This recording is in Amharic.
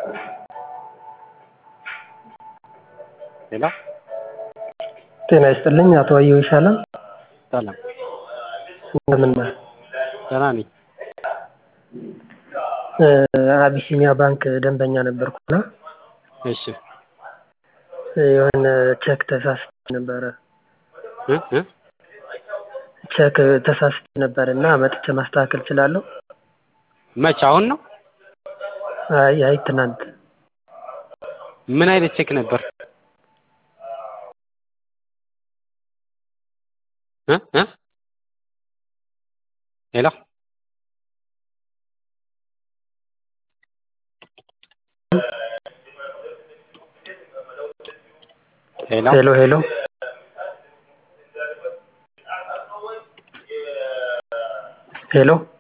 ሄሎ ጤና ይስጥልኝ አቶ አየሁ ይሻላል። ሰላም እንደምን ነህ? ደህና ነኝ። አቢሲኒያ ባንክ ደንበኛ ነበርኩና እሺ የሆነ ቼክ ተሳስቼ ነበረ እ እ ቼክ ተሳስቼ ነበር እና መጥቼ ማስተካከል እችላለሁ? መች አሁን ነው? አይ አይ ትናንት ምን አይነት ቼክ ነበር? እ እ ሄሎ ሄሎ ሄሎ ሄሎ ሄሎ